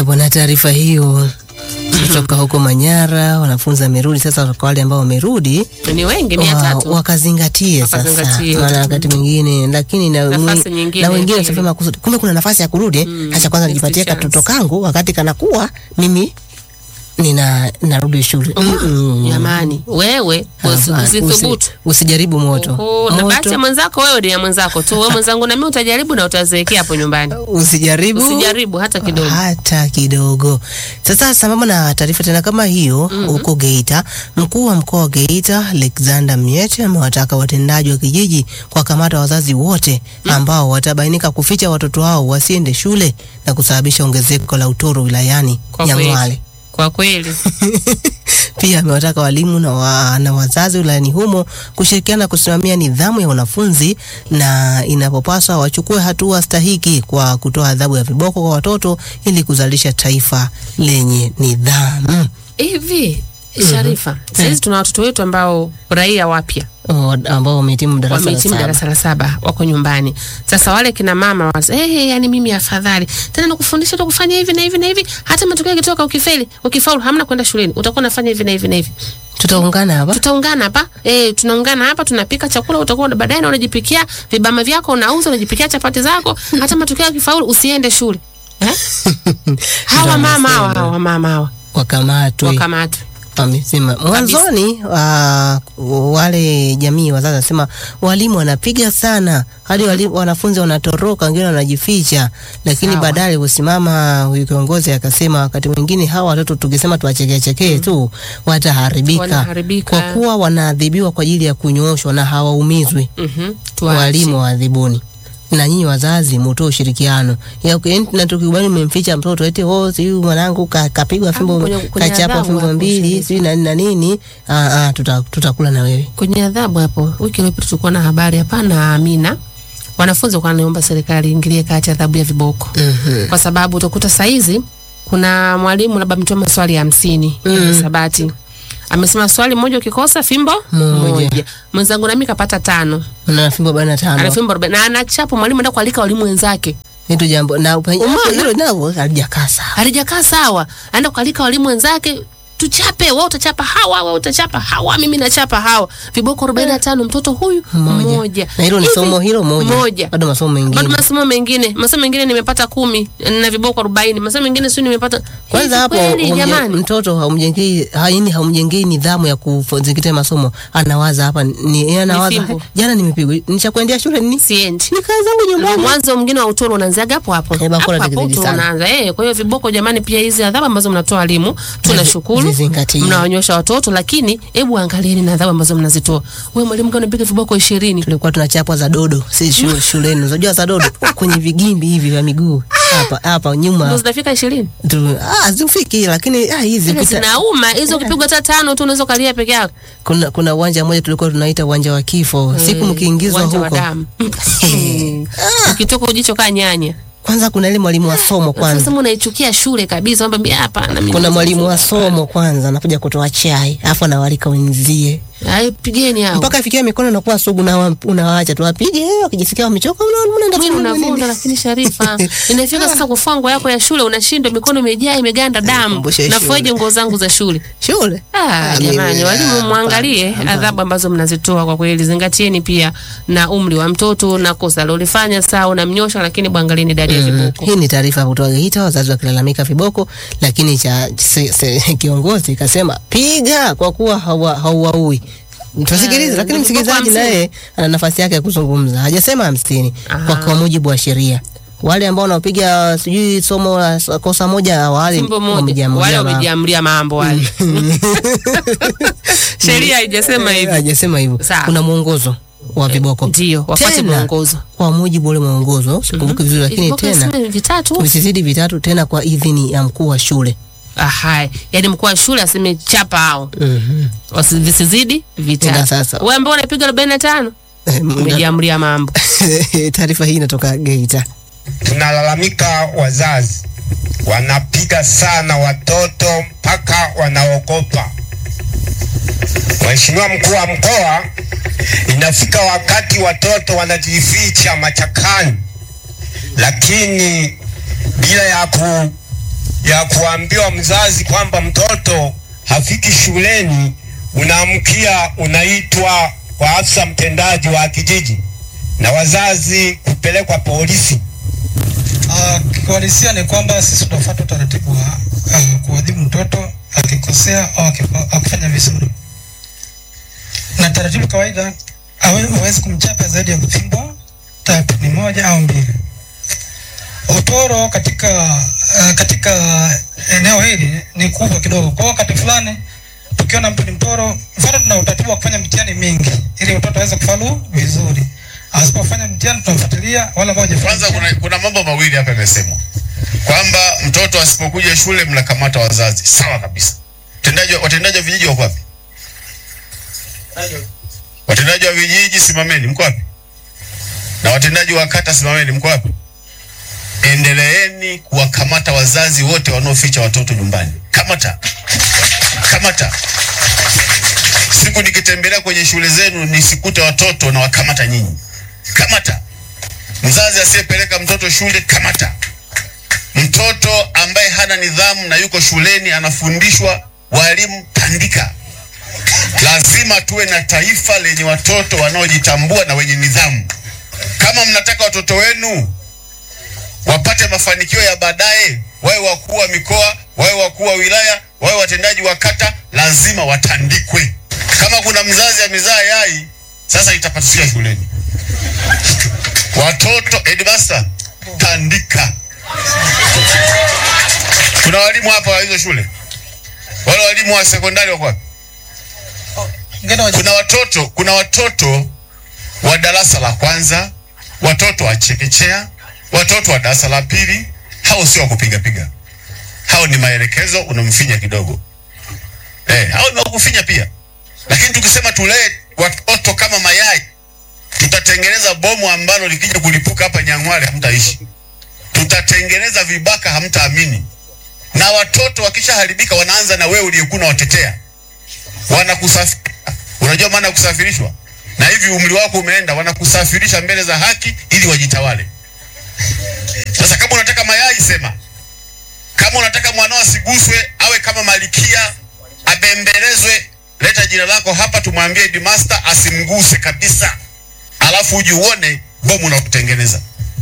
Haya bwana, taarifa hiyo kutoka huko Manyara, wanafunzi wamerudi sasa. Kwa wale ambao wamerudi ni wengi mia wa- tatu wakazingatie sasa, Wakazingatie. maana wakati mwingine lakini na, Nafasi mwi- nyingine na wengine pili. wasema kusudi, kumbe kuna nafasi ya kurudi Mm, hacha kwanza next nijipatie chance. katoto kangu wakati kanakuwa mimi nina narudi shule. Mm-mm. jamani, wewe usi- Hapana, usithubutu usi- usijaribu moto. Oho, na bahati ya Moto, mwenzako wewe ni ya mwenzako tu. Wewe mwenzangu na mimi utajaribu na utazeekea hapo nyumbani. usijaribu Usijaribu hata kidogo. hata kidogo. Sasa sambamba na taarifa tena kama hiyo huko Geita, mkuu wa mkoa wa Geita Alexander Mnyete amewataka watendaji wa kijiji kuwakamata wazazi wote ambao watabainika kuficha watoto wao wasiende shule na kusababisha ongezeko la utoro wilayani Kwa kweli. Nyang'hwale. Kwa kweli. Pia amewataka walimu na, wa, na wazazi wilayani humo kushirikiana kusimamia nidhamu ya wanafunzi na inapopaswa wachukue hatua stahiki kwa kutoa adhabu ya viboko kwa watoto ili kuzalisha taifa lenye nidhamu. Hivi Sharifa, sasa tuna watoto wetu ambao raia wapya Oh, ambao wamehitimu darasa la wamehitimu saba. darasa la saba wako nyumbani. Sasa wale kina mama wa hey, hey, yani mimi afadhali tena nakufundisha tu kufanya hivi na hivi na hivi, hata matokeo yakitoka ukifeli, ukifaulu, hamna kwenda shuleni, utakuwa unafanya hivi na hivi na hivi. Tutaungana hapa. Tutaungana hapa eh, tunaungana hapa, tunapika chakula, utakuwa na- baadaye na unajipikia vibama vyako, unauza, unajipikia chapati zako, hata matokeo yakifaulu, usiende shule eh? hawa mama hawa hawa mama hawa Wakamatwe. wakamatwe. wamesema mwanzoni uh, wale jamii wazazi wanasema walimu wanapiga sana hadi walimu, wanafunzi wanatoroka, wengine wanajificha, lakini Sawa. baadaye aliposimama huyu kiongozi akasema wakati mwingine hawa watoto tukisema tuwachekee chekee tu wataharibika, Wanaharibika. kwa kuwa wanaadhibiwa kwa ajili ya kunyooshwa na hawaumizwi. Mhm, tuache. Walimu waadhibuni na nyinyi wazazi mutoe ushirikiano ya yaani na tukikubali umemficha mtoto eti oh siyu mwanangu ka, kapigwa fimbo kwenye- kwenye kachapa adhabu fimbo hapo, mbili Sharifa. sijui na nini na nini ah, ah, tuta, tutakula na wewe kwenye adhabu hapo, wiki iliyopita tulikuwa na habari hapa na Amina, wanafunzi walikuwa wanaomba serikali iingilie kati adhabu ya viboko Mhm. kwa sababu utakuta saizi kuna mwalimu labda ametoa maswali hamsini ya Mm. hisabati amesema swali moja ukikosa fimbo Moja. Mwenzangu nami kapata tano, na fimbo arobaini na ana tano fimbo arobaini na anachapa. Mwalimu enda kualika walimu wenzake, nitu jambo na upenye Umeona? hilo nalo halijakaa sawa halijakaa sawa. Aenda kualika walimu wenzake, tuchape, wewe utachapa hawa, wewe utachapa hawa, mimi nachapa hawa, viboko arobaini na tano mtoto huyu Mmoja. mmoja. na hilo ni Hivi, somo hilo moja moja. bado masomo bado mengine masomo mengine masomo mengine nimepata kumi na viboko arobaini masomo mengine sio nimepata kwanza Hivi hapo kweli, humje- jamani mtoto haumjengei haini haumjengei nidhamu ya kuzingatia masomo anawaza hapa ni yeye anawaza fimbo. jana nimepigwa nishakuendea shule nini siendi ni kazi zangu nyumbani mwanzo mwingine wa utoro unaanzaga hapo hapo Eh, hapo bakora hapo tikizidi utoro sana. unaanza eh. Kwa hiyo viboko, jamani, pia hizi adhabu ambazo mnatoa walimu tunashukuru, Zizingatie. mnawanyosha watoto, lakini hebu angalieni na adhabu ambazo mnazitoa. Wewe mwalimu, kama unapiga viboko ishirini tulikuwa tunachapwa za dodo si shule, shuleni unajua za dodo kwenye vigimbi hivi vya miguu hapa hapa ndio nyuma zinafika ishirini tu, ah zifiki lakini ah hizi Zile pita, zinauma hizo, ukipigwa hata tano tu unaweza ukalia peke yako. kuna kuna uwanja mmoja tulikuwa tunaita uwanja wa kifo siku Eh, mkiingizwa uwanja wa huko damu. ukitoka ujicho kaa nyanya kwanza kuna ile mwalimu wa somo kwanza Sasa unaichukia shule kabisa, kwamba hapana, mimi kuna mwalimu wa somo kwanza anakuja kutoa chai afu anawalika wenzie Ai, pigeni hao. mpaka ifikia mikono inakuwa sugu na unawaacha tu wapige wakijisikia wamechoka una- unaenda Mwili kufanya nini? unavunda, lakini Sharifa, inafika sasa kufua nguo yako ya shule, unashindwa, mikono imejaa imeganda damu, Kumbusha nafuaje shule. nguo zangu za shule? shule Ah, Ah, jamani, mimi, walimu ah, mwangalie hapana, adhabu ambazo mnazitoa kwa kweli. Zingatieni pia na umri wa mtoto na kosa alilofanya, sawa, unamnyosha, lakini mwangalieni idadi ya viboko. Hii ni taarifa kutoka Geita, wazazi wakilalamika viboko, lakini cha se, se, kiongozi kasema piga kwa kuwa hawa- hauwaui. Tusikilize, Eh, lakini ni msikilizaji viboko naye ana nafasi yake ya kuzungumza. Hajasema hamsini kwa, Aha. kwa mujibu wa sheria. Wale ambao wanapiga sijui somo la s- kosa moja wale Fimbo moja, wamejiamulia wale ma- wamejiamlia mambo wale. Sheria haijasema Eh, hivyo. Hajasema hivyo. Sawa. Kuna mwongozo wa viboko. Ndio, wafuate Tena, mwongozo. Kwa mujibu wa ule mwongozo, sikumbuki vizuri lakini Viboko tena nasema vitatu. visizidi vitatu tena kwa idhini ya mkuu wa shule. Aha, yani mkuu wa shule aseme chapa hao Mhm. Wasi- visizidi Ila vitatu. sasa Wewe ambao unapiga arobaini na tano umejiamlia mambo. taarifa hii inatoka Geita. tunalalamika wazazi wanapiga sana watoto mpaka wanaogopa. Mheshimiwa mkuu wa mkoa, inafika wakati watoto wanajificha machakani, lakini bila ya ya kuambiwa mzazi kwamba mtoto hafiki shuleni, unaamkia unaitwa kwa afisa mtendaji wa kijiji na wazazi kupelekwa polisi. Uh, kiuhalisia ni kwamba sisi tunafuata utaratibu wa uh, kuadhibu mtoto akikosea au akifa- akifanya vizuri, na taratibu kawaida hawe- hawezi kumchapa zaidi ya kupimbwa tatu, ni moja au mbili. Utoro katika uh, katika eneo hili ni kubwa kidogo, kwa wakati fulani tukiona mtu ni mtoro, mfano tuna utaratibu wa kufanya mitihani mingi ili mtoto aweze kufaulu vizuri. Asipofanya mtihani tunamfuatilia, wala ambao hajafanya Kwanza mtihani. kuna, kuna mambo mawili hapa yamesemwa kwamba mtoto asipokuja shule mnakamata wazazi. Sawa kabisa. Watendaji wa- watendaji wa vijiji wako wapi? Watendaji wa vijiji simameni, mko wapi? Na watendaji wa kata simameni, mko wapi? Endeleeni kuwakamata wazazi wote wanaoficha watoto nyumbani. Kamata, kamata. Siku nikitembelea kwenye shule zenu nisikute watoto na wakamata nyinyi. Kamata. Mzazi asiyepeleka mtoto shule kamata. Mtoto ambaye hana nidhamu na yuko shuleni anafundishwa, walimu tandika. Lazima tuwe na taifa lenye watoto wanaojitambua na wenye nidhamu. Kama mnataka watoto wenu wapate mafanikio ya baadaye, wawe wakuu wa mikoa, wawe wakuu wa wilaya, wawe watendaji wa kata, lazima watandikwe. Kama kuna mzazi amezaa yai, sasa itapasukia shuleni. Watoto headmaster, tandika. Kuna walimu hapa wa hizo shule, wale walimu wa sekondari wako wapi? Ngine waje- Kuna watoto, kuna watoto wa darasa la kwanza, watoto wa chekechea, watoto wa darasa la pili. Hao sio wa kupiga piga, hao ni maelekezo, unamfinya kidogo. Eh, hao ni wa kufinya pia, lakini tukisema tulee watoto kama mayai tutatengeneza bomu ambalo likija kulipuka hapa Nyang'hwale hamtaishi. Tutatengeneza vibaka, hamtaamini. Na watoto wakishaharibika wanaanza na wewe uliyekuwa unawatetea, wanakusafirisha. Unajua maana ya kusafirishwa? Na hivi umri wako umeenda, wanakusafirisha mbele za haki ili wajitawale. Sasa kama unataka mayai, sema. Kama unataka mwanao asiguswe, awe kama malikia, abembelezwe, leta jina lako hapa, tumwambie headmaster asimguse kabisa alafu uje uone bomu na kutengeneza.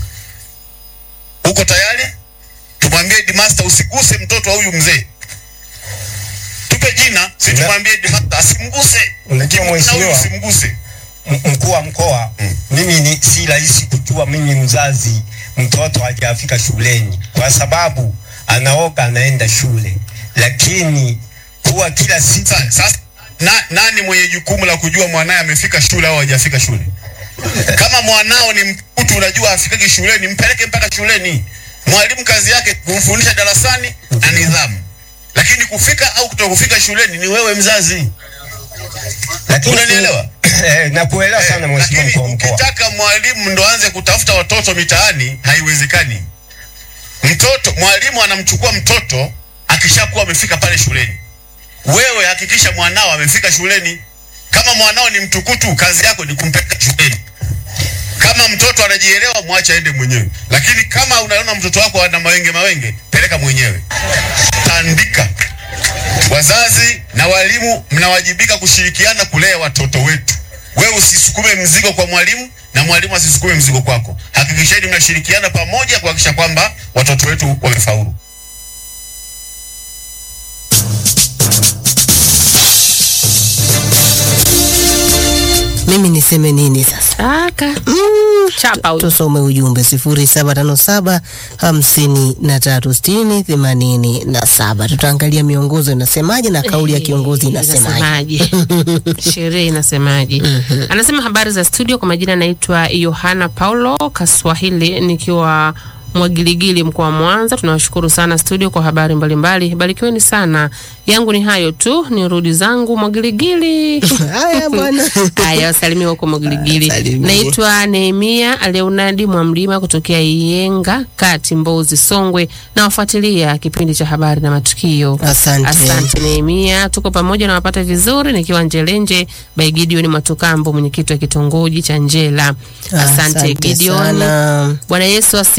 Uko tayari? Tumwambie headmaster usiguse mtoto wa huyu mzee, tupe jina, si tumwambie headmaster asimguse. Unajua Na huyu mheshimiwa, usimguse. m- mkuu wa mkoa, Mm. mimi ni si rahisi kujua mimi mzazi mtoto hajafika shuleni, kwa sababu anaoga anaenda shule, lakini kuwa kila siku Sa- Sasa na, nani mwenye jukumu la kujua mwanaye amefika shule au hajafika shule? Kama mwanao ni mkutu, unajua afikaki shuleni, mpeleke mpaka shuleni. Mwalimu kazi yake kumfundisha darasani na nidhamu, lakini kufika au kutokufika shuleni ni wewe mzazi. lakini Unanielewa? eh, nakuelewa sana Eh, mheshimiwa lakini mkuu wa mkoa. ukitaka mwalimu ndo aanze kutafuta watoto mitaani, haiwezekani. Mtoto mwalimu anamchukua mtoto akishakuwa amefika pale shuleni. Wewe hakikisha mwanao amefika shuleni. Kama mwanao ni mtukutu, kazi yako ni kumpeleka shuleni. Kama mtoto anajielewa, mwache aende mwenyewe, lakini kama unaona mtoto wako ana mawenge mawenge, peleka mwenyewe, tandika. Wazazi na walimu mnawajibika kushirikiana kulea watoto wetu. Wewe usisukume mzigo kwa mwalimu na mwalimu asisukume mzigo kwako. Hakikisheni mnashirikiana pamoja kuhakikisha kwamba watoto wetu wamefaulu. Mimi niseme nini sasa? Aka. Chapa huyo. Tusome ujumbe sifuri saba tano saba hamsini na tatu sitini themanini na saba. Tutaangalia miongozo inasemaje na kauli ya kiongozi inasemaje. Inasemaje? Sherehe inasemaje? Anasema habari za studio, kwa majina naitwa Yohana Paulo Kaswahili nikiwa Mwagiligili mkoa wa Mwanza. Tunawashukuru sana studio kwa habari mbalimbali, barikiweni sana. Yangu ni hayo tu, ni rudi zangu Mwagiligili. Haya bwana. Haya, wasalimia huko Mwagiligili. Salimia. Naitwa Nehemia Leonadi Mwamlima kutokea Iyenga Kati, Mbozi, Songwe. Nawafuatilia kipindi cha habari na matukio. Asante. Asante Nehemia, tuko pamoja na wapata vizuri, nikiwa Njelenje by Gideon Matukambo, mwenyekiti wa kitongoji cha Njela. Asante, Gideon. sana. Bwana Yesu asifiwe.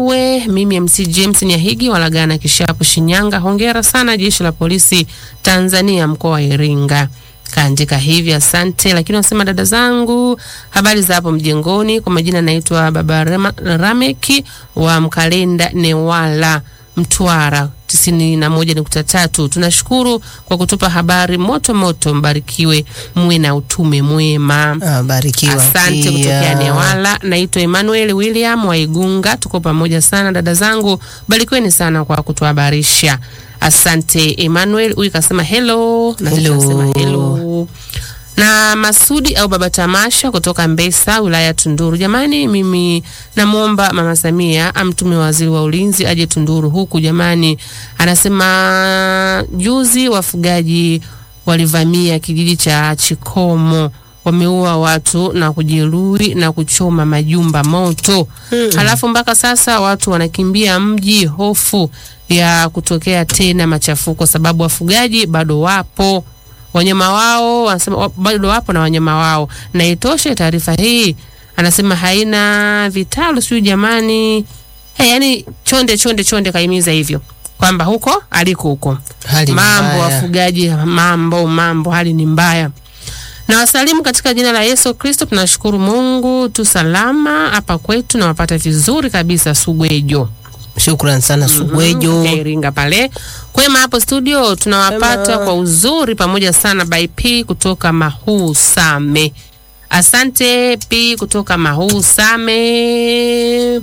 Suluwe. Mimi MC James Nyahigi Walagana Kishapu Shinyanga. Hongera sana jeshi la polisi Tanzania mkoa wa Iringa. Kaandika hivi, asante. Lakini wanasema dada zangu, habari za hapo mjengoni. Kwa majina naitwa Baba Rema, Rameki wa Mkalenda Newala Mtwara tisini na moja nukta tatu. Tunashukuru kwa kutupa habari moto moto, mbarikiwe, muwe na utume mwema. Ah, barikiwa Asante pia. kutokea Newala. Naitwa Emmanuel William wa Igunga. Tuko pamoja sana dada zangu, barikiweni sana kwa kutuhabarisha. Asante Emmanuel. Huyu kasema hello na Hello. kasema hello na Masudi au Baba Tamasha kutoka Mbesa, wilaya ya Tunduru. Jamani, mimi namwomba Mama Samia amtume waziri wa ulinzi aje Tunduru huku. Jamani, anasema juzi wafugaji walivamia kijiji cha Chikomo wameua watu na kujeruhi na kuchoma majumba moto. Halafu mpaka sasa watu wanakimbia mji, hofu ya kutokea tena machafuko, sababu wafugaji bado wapo wanyama wao wanasema wa- bado wapo na wanyama wao, na itoshe taarifa hii anasema haina vitalu, sijui jamani. Hey, yani chonde chonde chonde kaimiza hivyo kwamba huko aliko huko Hali ni mambo mbaya. wafugaji, mambo mambo, hali ni mbaya. Na wasalimu katika jina la Yesu Kristo. Tunashukuru Mungu tu salama hapa kwetu na wapata vizuri kabisa. Sugwejo Shukran sana Sugwejo. ya Iringa pale kwema hapo studio tunawapata Kwema. kwa uzuri pamoja sana by P kutoka Mahuu Same. Asante P kutoka Mahuu Same.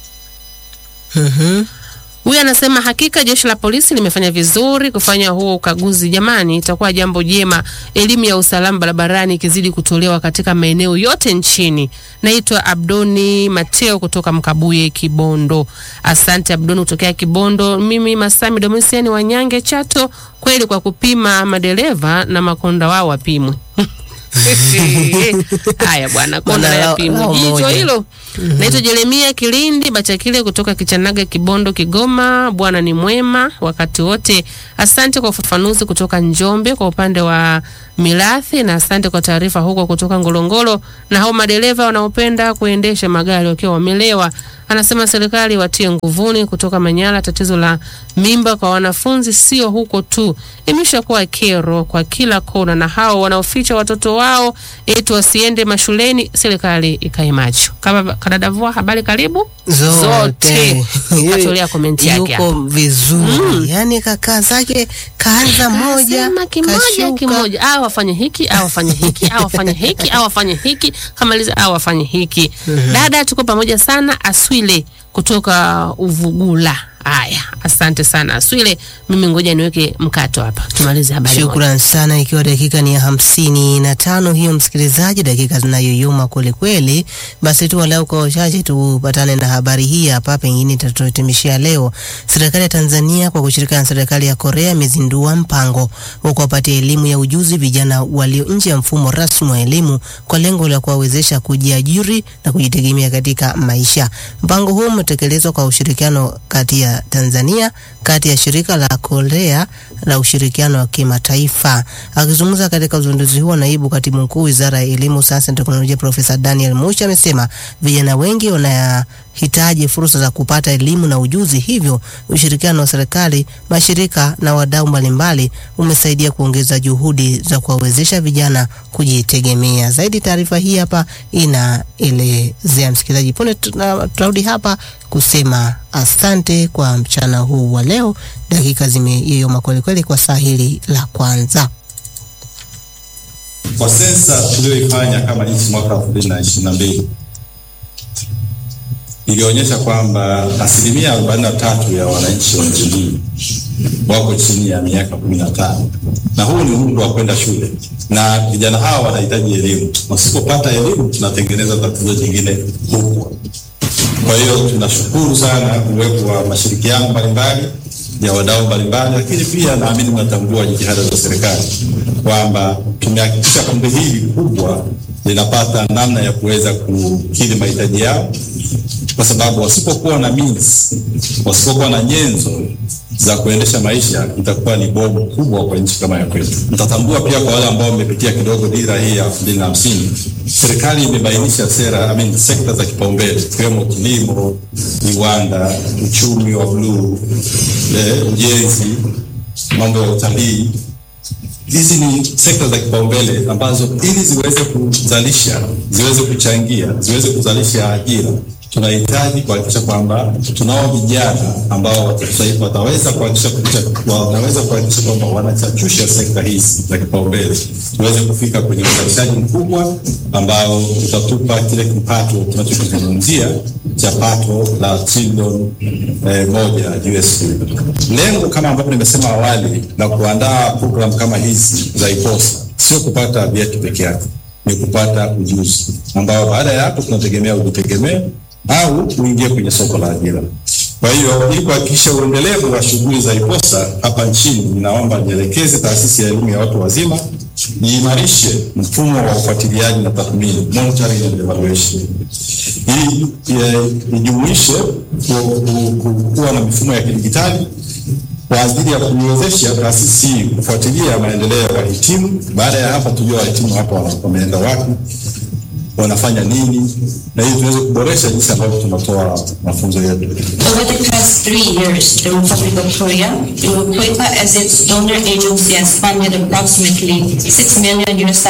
Mhm. Huyu anasema hakika jeshi la polisi limefanya vizuri kufanya huo ukaguzi. Jamani, itakuwa jambo jema elimu ya usalama barabarani ikizidi kutolewa katika maeneo yote nchini. Naitwa Abdoni Mateo kutoka Mkabuye, Kibondo. Asante Abdoni kutokea Kibondo. Mimi Masami Domisiani Wanyange, Chato. Kweli kwa kupima madereva na makonda wao wapimwe. Haya bwana, konda Bwana, na lao- yapimwe. lao Jicho moja. hilo. Naitwa Jeremia Kilindi Bachakile kutoka Kichanaga, Kibondo, Kigoma. Bwana ni mwema wakati wote. Asante kwa ufafanuzi kutoka Njombe kwa upande wa mirathi, na asante kwa taarifa huko kutoka Ngorongoro. Na hao madereva wanaopenda kuendesha magari wakiwa wamelewa, anasema serikali watie nguvuni. Kutoka Manyara, tatizo la mimba kwa wanafunzi sio huko tu, imeshakuwa kero kwa kila kona, na hao wanaoficha watoto wao eti wasiende mashuleni, serikali ikae macho. Kama kadadavua habari, karibu zote katolea komenti yake yuko vizuri yani kakaa zake kaanza moja Sema kimoja kashuka. kimoja, au afanye hiki au afanye hiki au afanye hiki au afanye hiki, kamaliza au afanye hiki. Dada, tuko pamoja sana. Aswile kutoka Uvugula. Haya, asante sana Aswile. Mimi ngoja niweke mkato hapa tumalize habari moja. Shukran sana, ikiwa dakika ni ya hamsini na tano hiyo, msikilizaji, dakika zinayoyoma kweli kweli. Basi tu walau kwa uchache tupatane na habari hii hapa, pengine itatuhitimishia leo. Serikali ya Tanzania kwa kushirikiana na serikali ya Korea imezindua mpango wa kuwapatia elimu ya ujuzi vijana walio nje ya mfumo rasmi wa elimu kwa lengo la kuwawezesha kujiajiri na kujitegemea katika maisha. Mpango huu umetekelezwa kwa ushirikiano kati ya Tanzania kati ya shirika la Korea la ushirikiano wa kimataifa. Akizungumza katika uzinduzi huo, naibu katibu mkuu wizara ya elimu, sayansi na teknolojia Profesa Daniel Mucha amesema vijana wengi wanahitaji fursa za kupata elimu na ujuzi, hivyo ushirikiano wa serikali, mashirika na wadau mbalimbali umesaidia kuongeza juhudi za kuwawezesha vijana kujitegemea. Zaidi taarifa hii hapa inaelezea msikilizaji. Punde tuna- tunarudi hapa kusema asante kwa mchana huu wa leo. Dakika zimeyeyoma kwelikweli kwa saa hili la kwanza. Kwa sensa tuliyoifanya kama nchi mwaka 2022 ilionyesha kwamba asilimia 43 ya wananchi wa nchi hii wako chini ya miaka 15 na huu ni umri wa kwenda shule, na vijana hawa wanahitaji elimu. Wasipopata elimu, tunatengeneza tatizo jingine kubwa. Kwa hiyo tunashukuru sana uwepo wa mashirikiano mbalimbali ya wadau mbalimbali, lakini pia naamini mnatambua jitihada za serikali kwamba tumehakikisha kundi hili kubwa linapata namna ya kuweza kukidhi mahitaji yao kwa sababu wasipokuwa na means, wasipokuwa na nyenzo za kuendesha maisha, itakuwa ni bomu kubwa kwa nchi kama ya kwetu. Mtatambua pia kwa wale ambao wamepitia kidogo dira hii ya elfu mbili na hamsini, serikali imebainisha sera I mean, sekta za kipaumbele ikiwemo kilimo, viwanda, uchumi wa bluu, eh, ujenzi, mambo ya utalii hizi ni sekta za kipaumbele ambazo ili ziweze kuzalisha, ziweze kuchangia, ziweze kuzalisha ajira, tunahitaji kuhakikisha kwamba tunao vijana ambao watatusaidia- wataweza kuhakikisha kucha- wanaweza kuhakikisha kwamba wanachachusha sekta hizi za kipaumbele, tuweze kufika kwenye uzalishaji mkubwa ambao utatupa kile kipato tunachokizungumzia cha pato la trilioni eh, moja USD. Lengo kama ambavyo nimesema awali la kuandaa programu kama hizi za IPOSA sio kupata vyeti peke yake, ni kupata ujuzi ambao baada ya hapo tunategemea ujitegemee au uingie kwenye soko la ajira. Kwa hiyo ili kuhakikisha uendelevu wa shughuli za IPOSA hapa nchini, ninaomba nielekeze taasisi ya elimu ya watu wazima iimarishe mfumo wa ufuatiliaji na tathmini, monitoring and evaluation, ili eh, ijumuishe ku- ku- ku- kuwa na mifumo ya kidijitali kwa ajili ya kuiwezesha taasisi hii kufuatilia maendeleo ya wahitimu. Baada ya hapa, tujue wahitimu hapa wana- wameenda wapi, wanafanya nini, na ili tuweze kuboresha jinsi ambavyo tunatoa mafunzo yetu. Over the past three years, the Republic of Korea, Equipa as its donor agency has funded approximately 6 million US